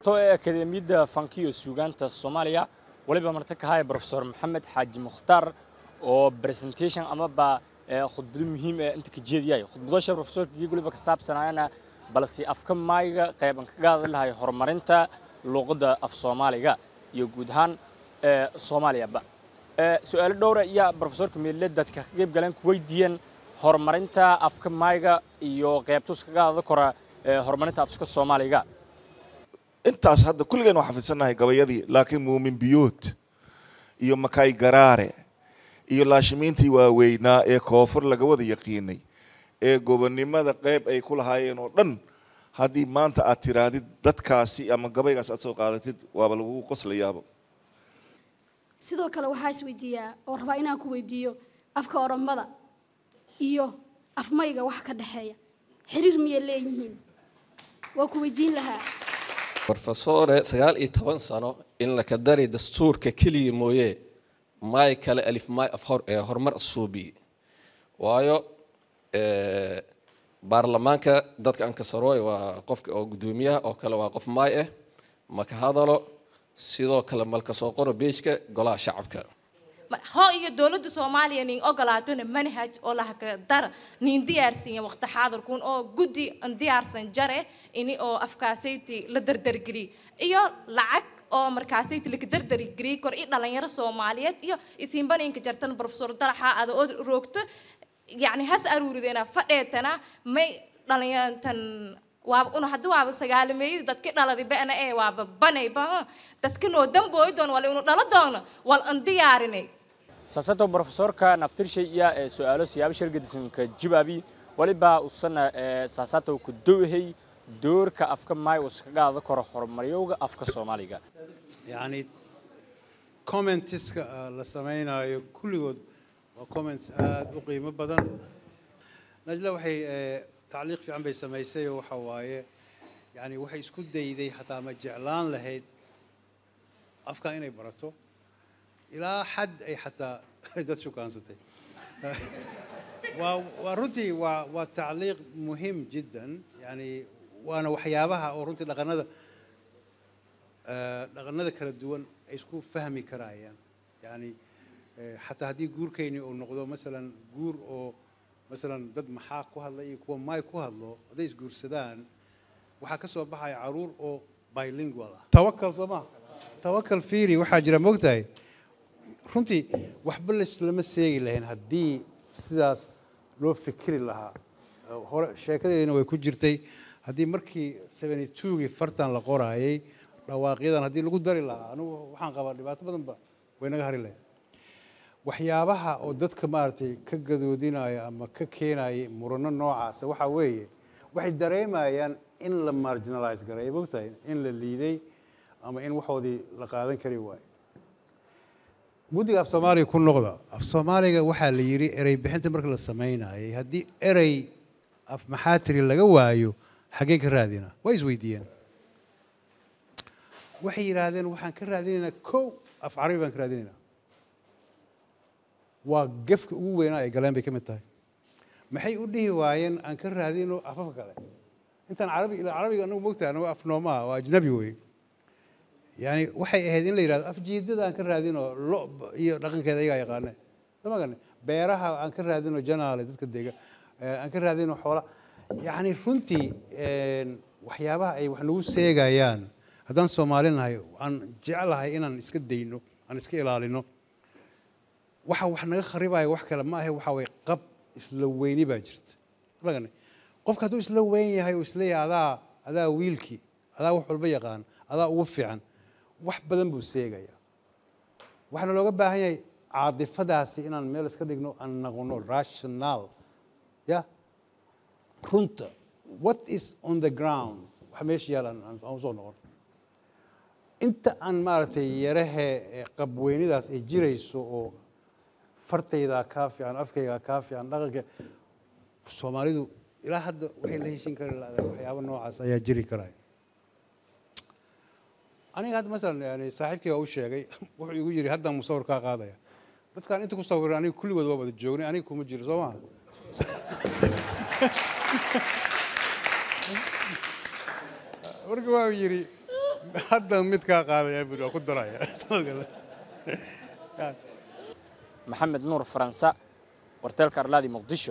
socoto ee akademiyadda fankiyo suugaanta soomaaliya waliba marti ka haya profesor maxamed xaaji mukhtaar oo presentation amaba khudbado muhiim ee inta ka jeediyay khudbadosha profesorkii waliba ka saabsanaayana balse afka maayga qayban kaga hadli lahay horumarinta luuqadda af soomaaliga iyo guud ahaan soomaaliyaba su-aalo dhowra ayaa profesorka meelle dadka ka qayb galeen ku weydiiyeen horumarinta afka maayga iyo qaybtus kaga hadli kora horumarinta afka soomaaliga intaas hadda kulligeen waa xafidsannahay gabayadii laakiin muumin biyood iyo makaay garaare iyo laashimiintii waaweynaa ee koonfur laga wada yaqiinay ee gobonnimada qayb ay ku lahaayeen oo dhan haddii maanta aad tiraadid dadkaasi ama gabaygaas aad soo qaadatid waaba lagugu qoslayaaba sidoo kale waxaa isweydiiyaa oo rabaa inaan ku weydiiyo afka oromada iyo afmayga wax ka dhexeeya xiriir miyay leeyihiin waa ku weydiin lahaa brofesore sagaal iyo toban sano in laka dari dastuurka keliya mooye maay kale alif maay af horumar asuubi waayo baarlamaanka dadka ankasarooy waa qofka oo guddoomiyaha oo kale waa qof maay ah maka hadalo sidoo kale malka soo qoro beejka golaha shacabka ho iyo dowladda soomaaliya nin ogolaatona manhaj oo lahaka dara nin diyaarsinya waqti xaadirkun oo guddi an diyaarsan jare ini oo afkaasayti la dardargeliy iyo lacag oo markaasayti laka dardargeliy kor i dhalinyaro soomaaliyeed iyo isiinbaninka jartan profesor daraxa ada oo roogto yacni has aruurideena fadheetana may dhalinyarantan waaba una haddii waaba sagaalameeyada dadki dhaladi ba'na ee waaba banayba dadka noo dambooy doon wala inu dhalo doono wal an diyaarinay saasato profesorka naftirshay iya ee su-aalo siyaabo shargadisanka jibaabi waliba usana saasato ku dowhay doorka afka maay uu iskaga hadla karo horumaryowga afka soomaaliga yacni commentiska la samaynayo kulligood waa comments aada u qiimo badan najla waxay tacliiq fiican bay samaysay oo waxa waaye yani waxay isku dayday xataa ma jeclaan lahayd afka inay barato ilaa xad ay xataa dad shukaansatay waa waa runtii waa waa tacliiq muhim jiddan yani waana waxyaabaha oo runtii dhaqanada dhaqanada kala duwan ay isku fahmi karaayaan yani xataa haddii guurkayni uu noqdo masalan guur oo masalan dad maxaa ku hadla iyo kuwa maay ku hadlo hadday isguursadaan waxaa ka soo baxaya caruur oo bilingual ah tawakal soo maha tawakal fiiri waxaa jira moogtahay runtii waxba lama seegi lahayn haddii sidaas loo fikri lahaa hore sheekadeedina way ku jirtay haddii markii seventy twogii fartan la qoraayay dhawaaqyadan haddii lagu dari lahaa anugu waxaan qabaa dhibaato badanba way naga hari lahayd waxyaabaha oo dadka maaragtay ka gadoodinaya ama ka keenaya murano noocaasa waxaa weeye waxay dareemayaan in la marginalize garay mogtahay in la liiday ama in waxoodii la qaadan kari waayo guddiga af soomaaliga ku noqda af soomaaliga waxaa la yidhi erey bixinta marka la samaynayay haddii erey af maxaatiri laga waayo xaggee ka raadina way isweydiiyeen waxay yidhaahdeen waxaan ka raadinaynaa kow af carabi baan ka raadinaynaa waa gefka ugu weynaa ay galeen bay ka mid tahay maxay u dhihi waayeen aan ka raadino afafka kale intaan carabi ilaa carabiga anagu mogtahay anagu af noomaa waa ajnabi wey yani waxay ahayd in la yidhahdo afjiidada aan ka raadino lo iyo dhaqankeeda ayagaa yaqaane sama gane beeraha aan ka raadino janaale dadka dega aan ka raadino xoola yani runtii waxyaabaha ay wax nagu seegayaan haddaan soomaali nahay aan jeclahay inaan iska dayno aan iska ilaalino waxa wax naga kharibaya wax kale ma ahe waxa way qab isla weyni baa jirta lagane qofka hadduu isla weyn yahay oo isleeyahay adaa adaa wiilkii adaa wax walba yaqaan adaa ugu fiican wax badan buu seegaya waxaana looga baahan yahay caadifadaasi inaan meel iska dhigno aan noqono rational ya runta what is on the ground wax meesha yaal aan usoo noqon inta aan maaragtay yarahe qabweynidaas ay jirayso oo fartaydaa kaa fiican afkaygaa kaa fiican dhaqanka soomaalidu ilaa hadda waxay la heshin kari lahdaa waxyaaba noocaas ayaa jiri karaya aniga hadda masalan yani saaxiibkay waa u sheegay wuxuu igu yidhi haddaan musawir kaa qaadaya dadkaan inta ku sawiran aniga kulligood waa wada joognay aniga kuma jiro soo maha marka waa yidhi hadda mid kaa qaadaya buri waa ku daraya sanadka maxamed nuur faransa warteelka arlaadi muqdisho